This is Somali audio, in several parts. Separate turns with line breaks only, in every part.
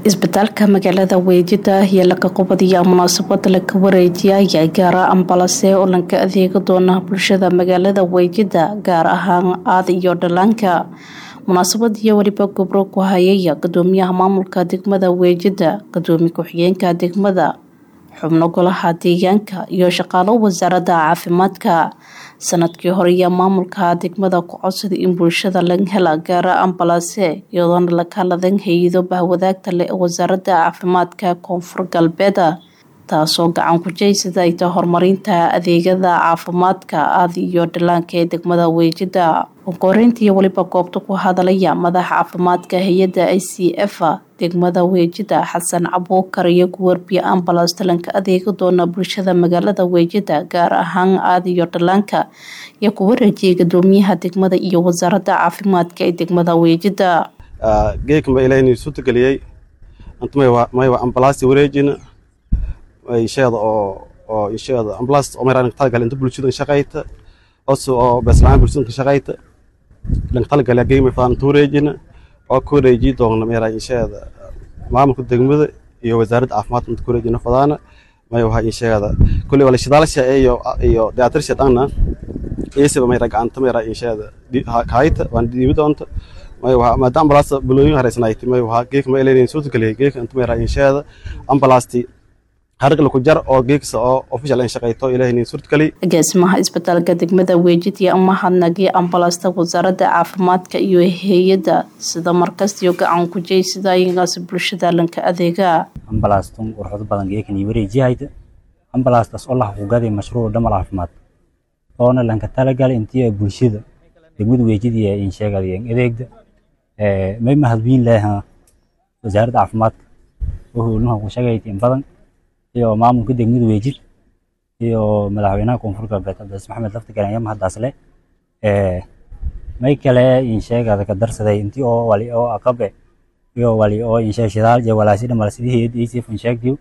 isbitaalka magaalada weejida ayaa laga qubadiyaa munaasabada laga wareejiya ayaa gaara ambalase oo lanka adeega doona bulshada magaalada weejida gaar ahaan aad iyo dhalaanka munaasabadiyo weliba gobro ku hayaya gudoomiyaha maamulka degmada weejida gudoomiye ku-xigeenka degmada xubno golaha deegaanka iyo shaqaalo wasaaradda caafimaadka sanadkii hore ayaa maamulka degmada ku codsaday in bulshada laga hela gaara ambalase iyadoona laga ladan hay-ado bahwadaagta leh ee wasaaradda caafimaadka koonfur galbeed taasoo gacan ku jeysada ay tahay horumarinta adeegyada caafimaadka aad iyo dhalaanka ee degmada weejida ukoreyntii weliba goobta ku hadalaya madaxa caafimaadka hay-adda i c f degmada weejida xasan cabuukar iyo guwarbiye ambalas talanka adeega doona bulshada magaalada weejida gaar ahaan aad iyo dhalaanka iyo ku wareejiyay gudoomiyaha degmada iyo wasaaradda caafimaadka ee degmada weejida
geedkan baa ilaahay suurtageliyey antmaywa ambalaasti wareejina insheeda oo oo insheeda ambalaast oo meeraa talagal inta bulshada shaqayta oso oo beeslaan bulshada shaqayta lan talagal geeyma faan inta wareejina oo ku wareeji doona meeraa insheeda maamulka degmada iyo wasaaradda caafimaadka inta ku wareejina fadaana may waxa insheeda kulli wala shidaalasha iyo iyo diyaatarshad ana eesaba meeraa gacanta meeraa insheeda hayta waan diibi doonta may waxa maadaama ambalaasta bulooyin hareysanayti may waxa geedka ma ilaynayn suurtageliyay geedka inta meeraa insheeda ambalaasti harqla ku jar oo geegsa oo official in shaqeyto ilaahay suurtageli
agaasimaha isbitaalka degmada weejid iyo mahadnagii ambalasta wasaaradda caafimaadka iyo hay-adda sida markastiyo gacan ku jeysida ayagaasi bulshada lanka adeega
ambalaastun warxodo badan geekan iyo wareejiyahayda ambalaastaas oo la xuquuqaday mashruuc dhamal caafimaad oona lanka talagal intii bulshada degmada weejid iyo in sheegadayan adeegda may mahadwiin leha wasaaradda caafimaadka oo howlnaha ku shaqayti in badan iyo maamulka degmada weejid iyo madaxweynaha koonfur galbeed cabdicaziis maxamed lafti garan mahadaas le may kale insheegada ka darsaday intii oo wali oo aqabe iyo wali oo insheeg shidaal iyo walaasi dhamal sidii hayad acf insheegdiyo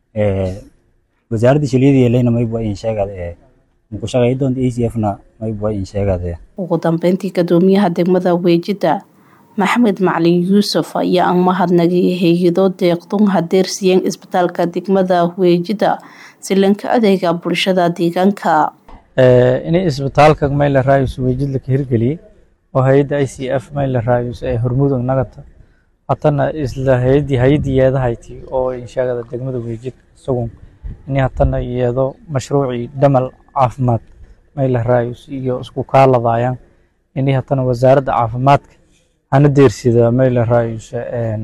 wasaaradda shiliyadii leyna mayba insheegada ku shaqeey doonta acfna mayba insheegada
ugu dambeyntii gudoomiyaha degmada weejida maxamed macalin yuusuf ayaa aan mahadnagay hay-ado deeqdun hadeersiiyeen isbitaalka degmada weejida si lanka adeega bulshada deegaanka
inay isbitaalka mayla raayus weejid laka hirgeliyey oo hay-adda i c f mayla raayus ee hormudug nagata hatana isla hay-adii hay-adii yeedahayti oo insheegada degmada weejid isagun ini hatana yeedo mashruucii dhamal caafimaad mayla raayus iyo isku kaaladayaan ini hatana wasaaradda caafimaadka hana deersida mayla raayus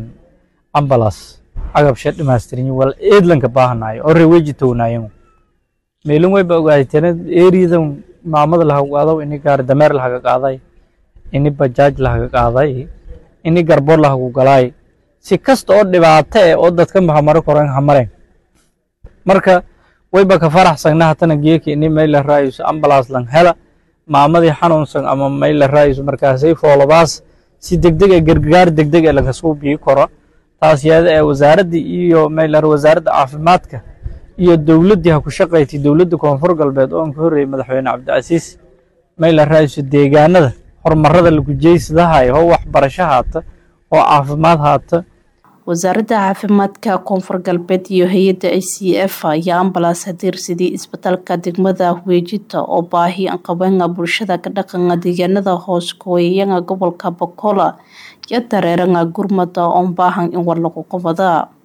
ambalas agabshe dhamaystirin wal eedlanka baahanayo oo reweji townayan meelin wayba ogaayteen eriyadan maamada laha qaado ini gaari dameer lahaga qaaday ini bajaaj lahaga qaaday ini garboor lahagu galaay si kasta oo dhibaato eh oo dadka mahamaro koran hamareen marka wayba ka faraxsagna hatana geeka ini mayla raayus ambalas lan hela maamadii xanuunsan ama mayla raayus markaasay foolobaas si degdeg ee gargaar degdeg ee laga soo biyi karo taas yaada ee wasaaradda iyo maylar wasaaradda caafimaadka iyo dowladdii ha ku shaqaysay dowladda koonfur galbeed oo aan ka horreeyay madaxweyne cabdicasiis maylar raayso deegaanada horumarada lagu jeysadahayo oo waxbarasho haata oo caafimaad haata
wasaaradda caafimaadka koonfur galbeed iyo hay-adda i c f ayaa ambalaas hadeersidii isbitaalka degmada weejita oo baahi anqabeena bulshada ka dhaqana deegaanada hoos kooyayanga gobolka bokola iyo dareeranga gurmada oon baahan in war lagu qabada